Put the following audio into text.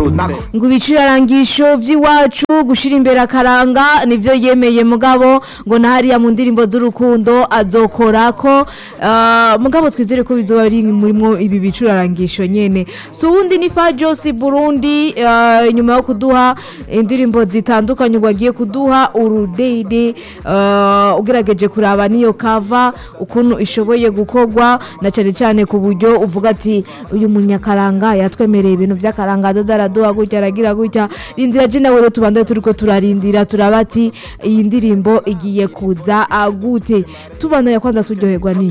yagarutse ngo ibicurarangisho vy'iwacu gushira imbere akaranga nivyo yemeye mugabo ngo na hariya mu ndirimbo z'urukundo azokorako uh, mugabo twizere ko bizoba biri murimwo ibi bicurarangisho nyene so uwundi ni Fajos Burundi uh, nyuma yo kuduha indirimbo zitandukanye ngo agiye kuduha urudede uh, ugerageje kuraba niyo kava ukuntu ishoboye gukorwa na cyane cyane ku buryo uvuga ati uyu munyakaranga yatwemereye ibintu by'akaranga azoza araduha gutya aragira gutya rindira je nawe rero tubandaye turiko turarindira turaba ati iyi ndirimbo igiye kuza agute tubandanya kwanza turyoherwa ni